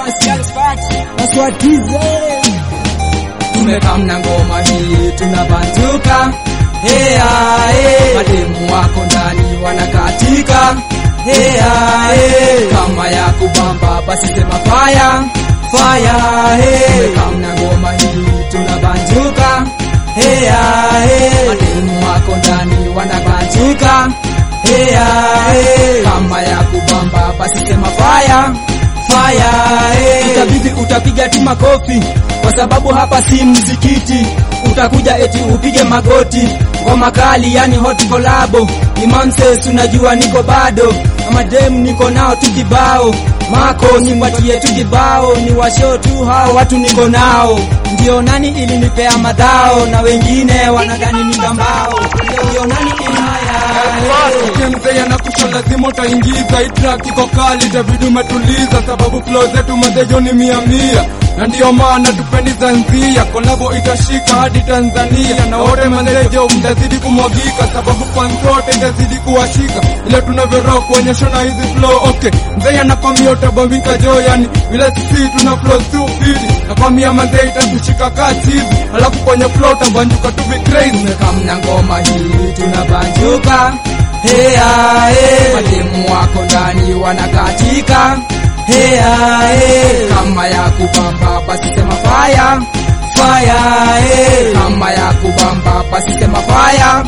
Tumekam na ngoma hii tunabanjuka, hea he, mademu wako ndani wanakatika, hea he, kama ya kubamba basi sema fire fire he, tumekam na ngoma hii tunabanjuka, hea he, mademu wako ndani wanabanjuka, hea he, kama ya kubamba basi sema fire fire hey. Itabidi utapiga tu makofi kwa sababu hapa si mzikiti, utakuja eti upige magoti ngoma kali, yani hot collabo. Imanses unajua niko bado kama dem, niko nao tu kibao mako nipatie tu kibao, ni washo tu hao watu niko nao, ndio nani ilinipea madhao, na wengine wanadhani ni gambao, ndio nani ilihaya Mzee anakusha lazima utaingiza hii track iko kali, itabidi umetuliza, sababu flow zetu mazejo ni mia mia, na ndiyo maana tupendi Zanzia, kolabo itashika hadi Tanzania, na wote mazejo mtazidi kumwagika, sababu fans wote itazidi kuwashika, ile tunavyo rock kuonyesha na hizi flow. Okay, mzee anakwambia utabambika jo, yani vile sisi tuna flow stupid, nakwambia mazee itatushika kasi hivi, alafu kwenye flow utabanjuka tu be crazy. kamna ngoma hii tunabanjuka, hea he, mademu wako ndani wanakatika, hea he, kama ya kubamba basi sema fire fire he, kama ya kubamba basi sema fire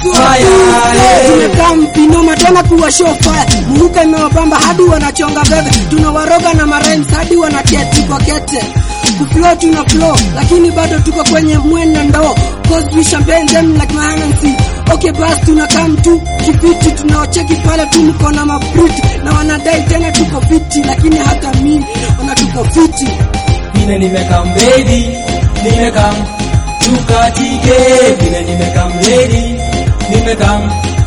fire he. tumekaa mpinoma tena kuwa show fire muhuka imewabamba hadi wanachonga bebe tunawaroga na marhymes hadi wanaketi kwa kete kuflow tuna flow lakini bado tuko kwenye mwenda ndoo cause we champagne them like my Hennessy okay bas tunakaa mtu kipiti tunaocheki pale tu mko na mabriti na wanadai tena tuko fiti lakini hata mimi wana tuko fiti vile nimekam baby, nimekam tukatike, vile nimekam lady, nimekam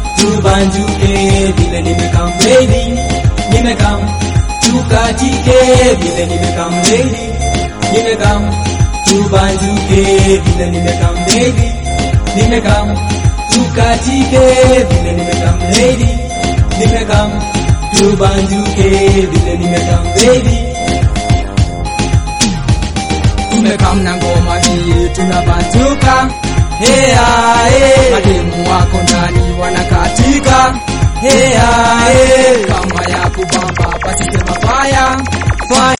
tubanjuke, vile nimekam baby, nimekam tukatike, vile nimekam lady, nimekam tubanjuke, vile nimekam baby, nimekam tukatike, vile nimekam lady, nimekam tubanjuke, vile nimekam baby tumekam na ngoma hii tunabanjuka, hea he, mademu wako ndani wanakatika, hea he, kama ya kubamba basi sema fire fire